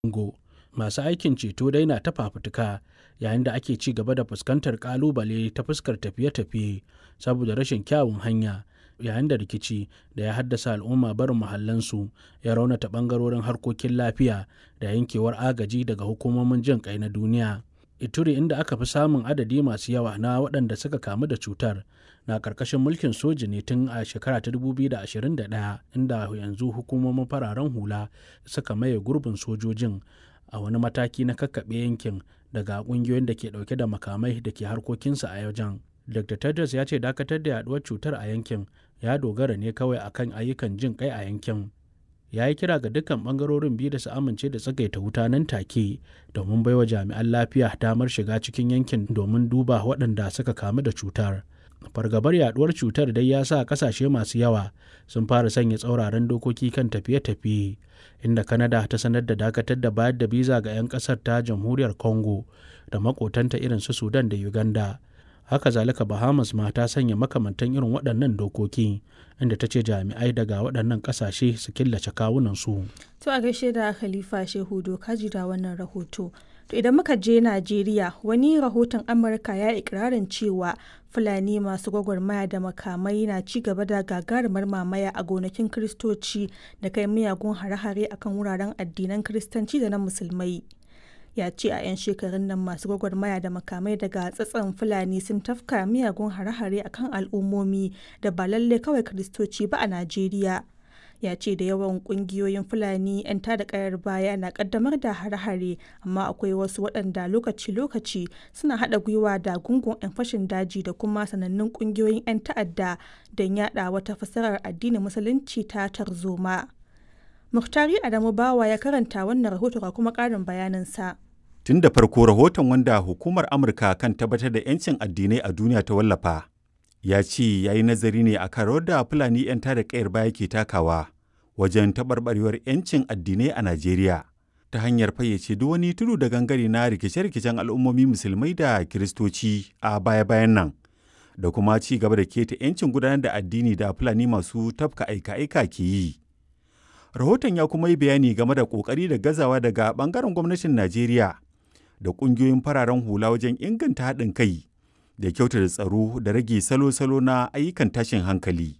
Congo. Masu aikin ceto dai na ta fafutuka yayin da ake ci gaba da fuskantar ƙalubale ta fuskar tafiye-tafiye saboda rashin kyawun hanya yayin da rikici da ya haddasa al'umma barin muhallansu ya raunata ɓangarorin harkokin lafiya da yankewar agaji daga hukumomin jin ƙai na duniya. Ituri inda aka fi samun adadi masu yawa na waɗanda suka kamu da cutar na ƙarƙashin mulkin soji ne tun a shekara ta 2021 inda yanzu hukumomin fararen hula suka maye gurbin sojojin a wani mataki na kakkaɓe yankin daga ƙungiyoyin da ke ɗauke da makamai da ke harkokinsu a wajen. Dr. Tedros ya ce dakatar da yaduwar cutar a yankin ya dogara ne kawai akan ayyukan jin kai a yankin. Ya yi kira ga dukkan bangarorin biyu da su amince da tsagaita wuta nan take domin baiwa jami'an lafiya damar shiga cikin yankin domin duba waɗanda suka kamu da cutar. Fargabar yaduwar cutar dai ya sa kasashe masu yawa sun fara sanya tsauraran dokoki kan tafiye-tafiye inda Canada ta sanar da dakatar da bayar da biza ga 'yan ƙasar ta jamhuriyar Congo da makotanta irin su Sudan da Uganda. haka zalika bahamas ma ta sanya makamantan irin waɗannan dokoki inda ta ce jami'ai daga waɗannan ƙasashe su killace kawunansu. to a gaishe da khalifa shehu doka da wannan rahoto to idan muka je najeriya wani rahoton amurka ya ikirarin cewa fulani masu gwagwarmaya da makamai na ci gaba da gagarumar mamaya a gonakin kiristoci da kai miyagun hare-hare akan wuraren addinan kiristanci da na musulmai ya ce a 'yan shekarun nan masu gwagwarmaya da makamai daga tsatson fulani sun tafka miyagun hare-hare akan al'ummomi da ba lalle kawai kristoci ba a najeriya ya ce da yawan kungiyoyin fulani 'yan tada kayar baya na kaddamar da hare-hare amma akwai wasu waɗanda lokaci-lokaci suna haɗa gwiwa da gungun 'yan fashin daji da kuma sanannun kungiyoyin 'yan ta'adda don yada wata fasarar addinin musulunci ta tarzoma Muktari Adamu Bawa ya karanta wannan rahoto ga kuma ƙarin bayaninsa. Tun da farko rahoton wanda hukumar Amurka kan tabbatar da 'yancin addinai a duniya ta wallafa, ya ce ya yi nazari ne a kan rawar da Fulani 'yan tada ƙayar baya ke takawa wajen taɓarɓarewar 'yancin addinai a Najeriya ta hanyar fayyace duk wani tudu da gangare na rikice-rikicen al'ummomi musulmai da kiristoci a baya-bayan nan da kuma ci gaba da keta 'yancin gudanar da addini da Fulani masu tafka aika-aika ke yi. rahoton ya kuma yi bayani game da kokari da gazawa daga bangaren gwamnatin najeriya da kungiyoyin fararen hula wajen inganta haɗin kai da kyautata tsaro da rage salo-salo na ayyukan tashin hankali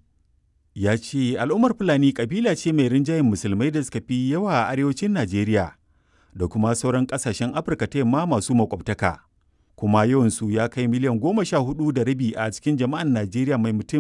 ya ce al'ummar fulani kabila ce mai rinjayen musulmai da suka fi yawa a arewacin najeriya da kuma sauran ƙasashen afirka ta yamma masu makwabtaka kuma yawansu ya kai miliyan goma sha hudu da rabi a cikin jama'an najeriya mai mutum